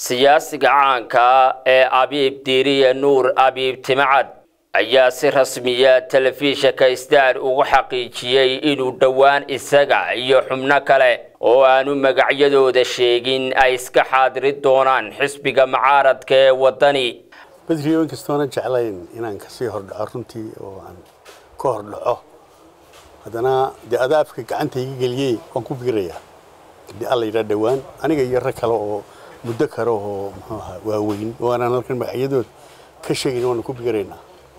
siyaasiga caanka ee abiib diiriye nuur abiib timacad ayaa si rasmiya telefishinka star ugu xaqiijiyey inuu dhowaan isaga iyo xubno kale oo aanu magacyadooda sheegin ay iska xaadiri doonaan xisbiga mucaaradka ee waddani badriyo inkastoona jeclayn inaan kasii hordhaco runtii oo aan ka hordhaco haddana dee adaafka gacanta iga geliyey waan ku biirayaa hadii alla yidhaa dhowaan aniga iyo rag kale oo muddo kale oo muxuu ahaa waaweyn oo aanaan halkan magacyadooda ka sheegayn waanu ku biiraynaa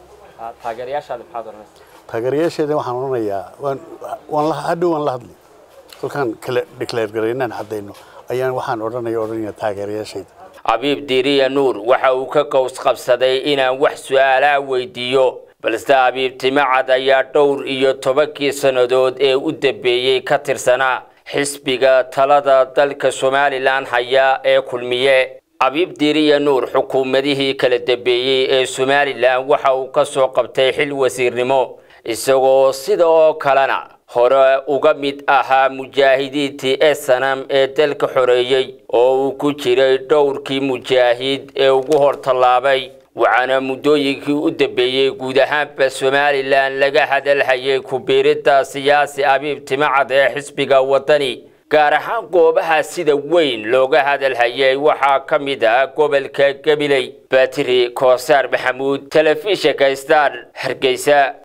taageerayaasheeda waxaan odhanayaa waan waan hadhow waan la hadli kolkaan kala declare garaynaan caddayno ayaan waxaan odhanaya odhanaya taageerayaashayda abiib diiriya nuur waxa uu ka qows qabsaday inaan wax su-aalaa weydiiyo balse abiib timacad ayaa dhowr iyo tobankii sannadood ee u dambeeyey ka tirsanaa xisbiga talada dalka somalilan haya ee kulmiye abiib diiriya nuur xukuumadihii kala dambeeyey ee somalilan waxa uu ka soo qabtay xil wasiirnimo isagoo sida oo kalena hore uga mid ahaa mujaahidiintii esanam ee dalka xoreeyey oo uu ku jiray dhowrkii mujaahid ee ugu hor tallaabay waxaana muddooyinkii u dambeeyey guud ahaanba somalilan laga hadalhayay ku-biiridda siyaasi abiib timacad ee xisbiga waddani gaar ahaan goobaha sida weyn looga hadalhayay waxaa ka mid ah gobolka gabiley batri koosaar maxamuud telefishinka star hargeysa